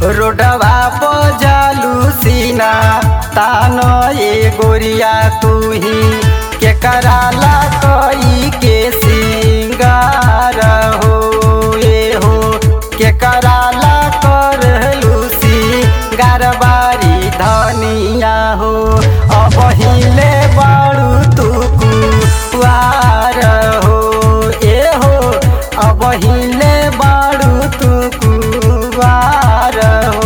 रोडवा बजालू सीना तानो ये गोरिया तू ही के कराला कोई के सिंगार हो ये हो के कराला कर लूसी गारबारी धनिया हो अब हिले बाड़ू तू कुआर हो ए हो अब हिले बाड़ू तू कुआर हो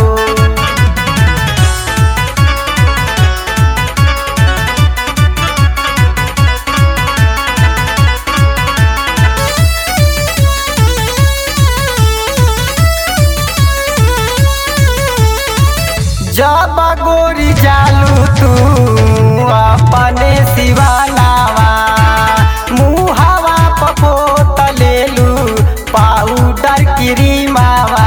जब गोरी जालू तू अपने सिवानावा मुहावा पपोत लेलू पाउडर क्रीमावा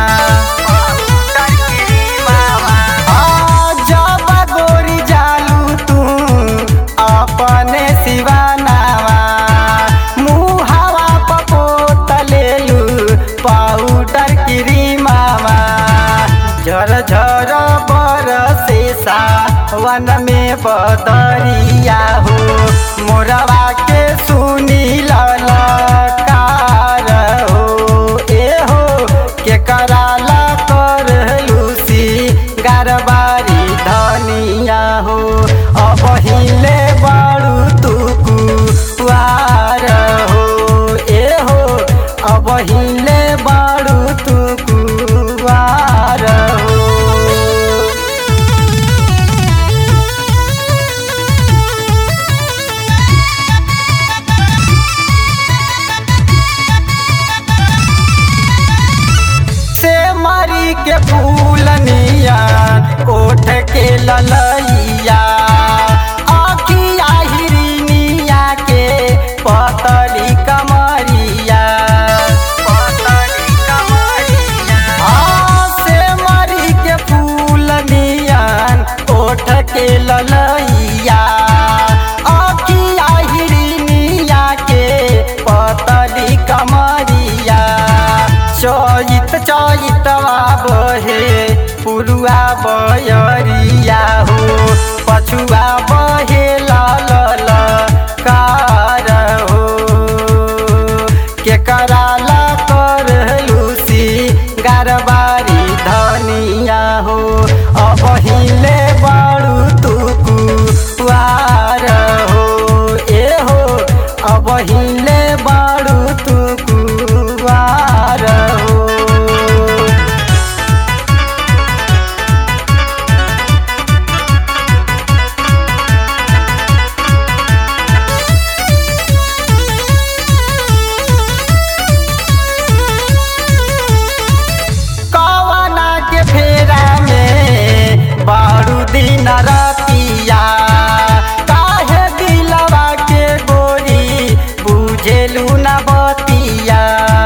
आ, जब गोरी जालू तू अपने सिवानावा मुहावा पपोत लेलू पाउडर क्रीमावा झर झर बरसे सावन में बदरिया हो मोरवा के सुनी ललकार हो ए हो के कराला कर लूसी गारबारी धनिया हो अब हिले बाड़ू तू कुआर हो ए हो अब हिले बाड़ू तू कुआर हो से मरी के फूलनिया ओठ के ललैया आखिया हिरनिया के पतली कमरिया पतली कमरिया आ से मरी के फूलनिया ओठ के ललैया आखिया हिरनिया के पतली कमरिया चैत चैतवा बहे पुरुआ बयरिया हो पछुआ बहे लाल कार हो के कराला कर लूसी गारबारी धनिया हो अब हिले बाड़ू तू कुआर हो ए हो अब हिले बाड़ू तू कुआर हो कवना के फेरा में बारू दिन रतिया काहे दिलवा के गोरी बुझेलू न बतिया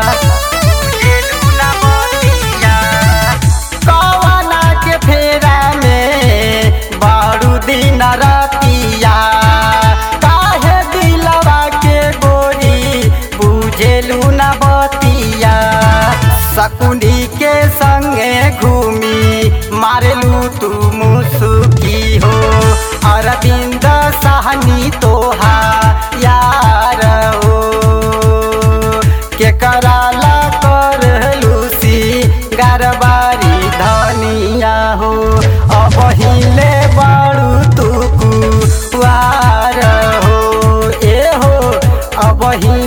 कवना के फेरा में बारू दिन रतिया काहे दिलवा के गोरी बुझेलू न बतिया शकुनी के संगे घूमी मारलू तू मुसुकी हो अरविंद सहनी तोहा यार हो के कराला कर लूसी गारबारी धनिया हो अब हिले बाड़ू तू कुआर हो ए हो अब हिले